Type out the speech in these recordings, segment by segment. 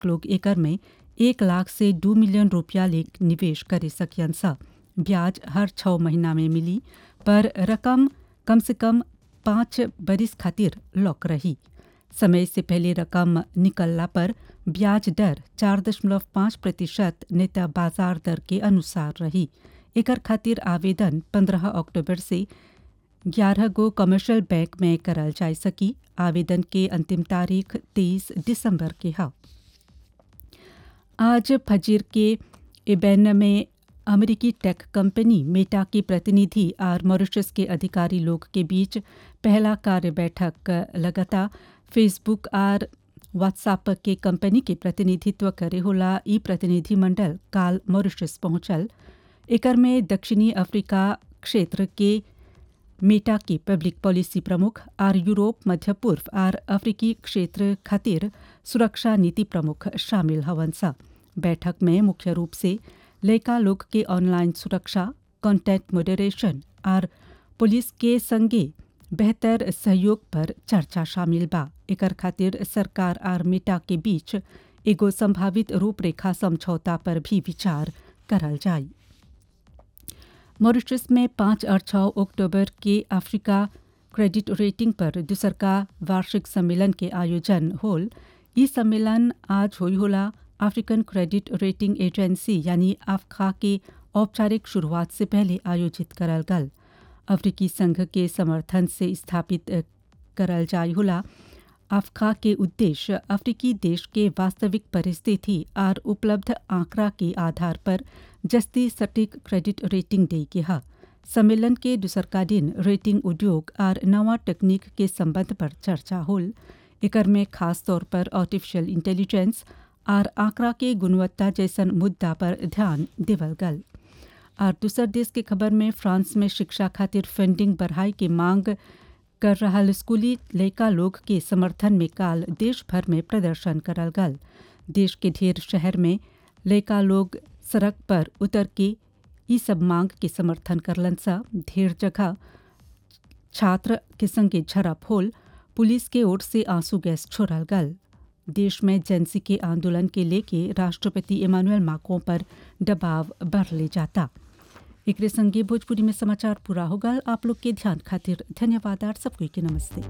लोग एकर में एक लाख से दो मिलियन रुपया ले निवेश करे सकियन सा ब्याज हर छः महीना में मिली पर रकम कम से कम पाँच बरिस खातिर लॉक रही समय से पहले रकम निकलला पर ब्याज दर चार दशमलव पाँच प्रतिशत नेता बाजार दर के अनुसार रही एकर खातिर आवेदन पंद्रह अक्टूबर से ग्यारह गो कमर्शियल बैंक में करल जा सकी आवेदन के अंतिम तारीख तेईस दिसंबर के है आज फजीर के इबेन में अमेरिकी टेक कंपनी मेटा के प्रतिनिधि और मॉरिशस के अधिकारी लोग के बीच पहला कार्य बैठक लगातार फेसबुक और व्हाट्सएप के कंपनी के प्रतिनिधित्व करे होला ई प्रतिनिधिमंडल काल मॉरिशस पहुंचल एकर में दक्षिणी अफ्रीका क्षेत्र के मेटा की पब्लिक पॉलिसी प्रमुख और यूरोप मध्य पूर्व और अफ्रीकी क्षेत्र खातिर सुरक्षा नीति प्रमुख शामिल हवन सा बैठक में मुख्य रूप से लड़का लोग के ऑनलाइन सुरक्षा कंटेंट मॉडरेशन और पुलिस के संगे बेहतर सहयोग पर चर्चा शामिल बा एकर खातिर सरकार और मेटा के बीच एगो संभावित रूपरेखा समझौता पर भी विचार करल जाए मॉरिशस में पाँच और छः अक्टूबर के अफ्रीका क्रेडिट रेटिंग पर दूसर का वार्षिक सम्मेलन के आयोजन होल ई सम्मेलन आज हुई होला अफ्रीकन क्रेडिट रेटिंग एजेंसी यानी अफ्खा के औपचारिक शुरुआत से पहले आयोजित करल गल अफ्रीकी संघ के समर्थन से स्थापित करल जाय होला अफ्खा के उद्देश्य अफ्रीकी देश के वास्तविक परिस्थिति और उपलब्ध आंकड़ा के आधार पर जस्ती सटीक क्रेडिट रेटिंग दे के हा सम्मेलन के दूसरका दिन रेटिंग उद्योग और नवा तकनीक के संबंध पर चर्चा होल एकर में खास तौर पर आर्टिफिशियल इंटेलिजेंस और आंकड़ा के गुणवत्ता जैसन मुद्दा पर ध्यान देवल गल और दूसर देश के खबर में फ्रांस में शिक्षा खातिर फंडिंग बढ़ाई के मांग कर रहा स्कूली लड़का लोग के समर्थन में काल देश भर में प्रदर्शन करल गल देश के ढेर शहर में लड़का लोग सड़क पर उतर के ई सब मांग के समर्थन करलन सा ढेर जगह छात्र के संगे झड़प होल पुलिस के ओर से आंसू गैस छोड़ल गल देश में जेंसी के आंदोलन के लेके राष्ट्रपति इमानुएल माकों पर दबाव बढ़ ले जाता एक संगे भोजपुरी में समाचार पूरा होगा आप लोग के ध्यान खातिर धन्यवाद आर सबको के नमस्ते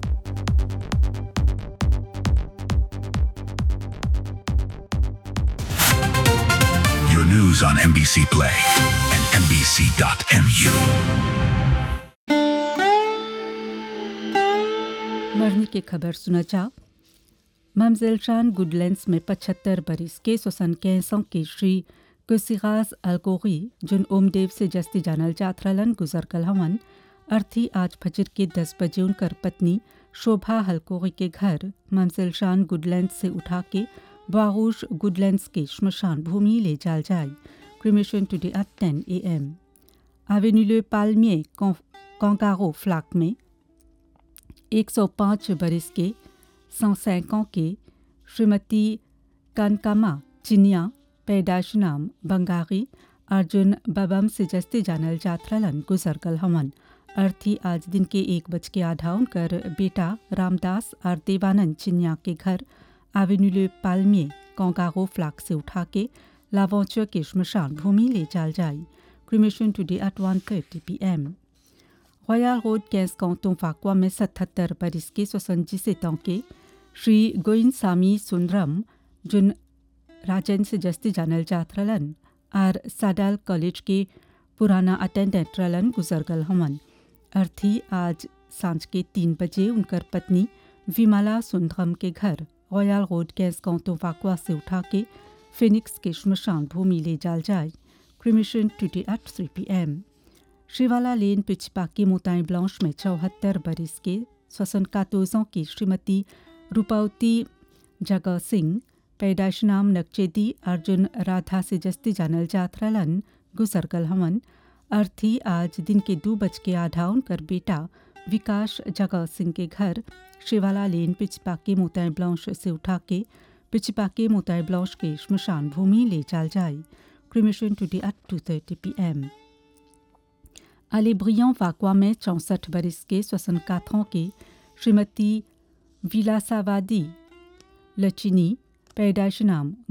Your news on NBC Play and NBC.mu. मरने की खबर सुना जा ममजेलशान गुडलैंड्स में पचहत्तर बरिस के सोसन कैसों के श्री कुसिगाज अलकोगी जुन ओमदेव से जस्ती जानल जात रहलन गुजर कल हवन अर्थी आज फजर के दस बजे उनकर पत्नी शोभा हलकोगी के घर ममजेलशान गुडलैंड्स से उठा के बागूश गुडलैंड्स के श्मशान भूमि ले जाल जाए क्रिमेशन टुडे एट टेन ए एम एवेन्यू पालमिए कॉन्कारो फ्लाक में 105 बरिस के सौसैकों के श्रीमती कानकामा चिनिया पैदाश नाम बंगारी अर्जुन बबम से जस्ते जानल जात्रलन गुजर कल हमन अर्थी आज दिन के एक बज के आधा उनकर बेटा रामदास और देवानंद चिनिया के घर एवेन्यू पालमिए कौगारो फ्लाक से उठा के लावौचर के श्मशान भूमि ले जाल जाए cremation today at one thirty P M Royal Road कैस काउंटों फाकुआ में सतहत्तर बरिस के सोसंजित के श्री गोइन सामी सुंदरम जुन राजन से जस्ती जानल जात रलन और साडाल कॉलेज के पुराना अटेंडेंट रलन गुजरगल हमन अर्थी आज सांझ के तीन बजे उनकर पत्नी विमला सुंदरम के घर रॉयल रोड कैस काउंटों फाकुआ से उठा के फिनिक्स के श्मशान भूमि ले जाल जाए cremation today at three P M Shivala Lane पिचपाकी मोताई blanche में चौहत्तर बरिस के स्वसन कातोजों की श्रीमती रूपावती जगह सिंह पैदाश नाम नक्चेदी अर्जुन राधा से जस्ती जानल जाथरलन गुजरगल हमन अर्थी आज दिन के दो बज के आधा उनकर बेटा विकास जगह सिंह के घर शिवाला लेन पिचपाकी मोताई ब्लांश से उठा के पिचपाकी मोताई ब्लांश के श्मशान भूमि ले जाल जाए cremation today at two thirty P M अलेब्रियन वाकवा में चौंसठ बरिस के स्वसन काथों के श्रीमती विलासावादी लचिनी पैदाश नाम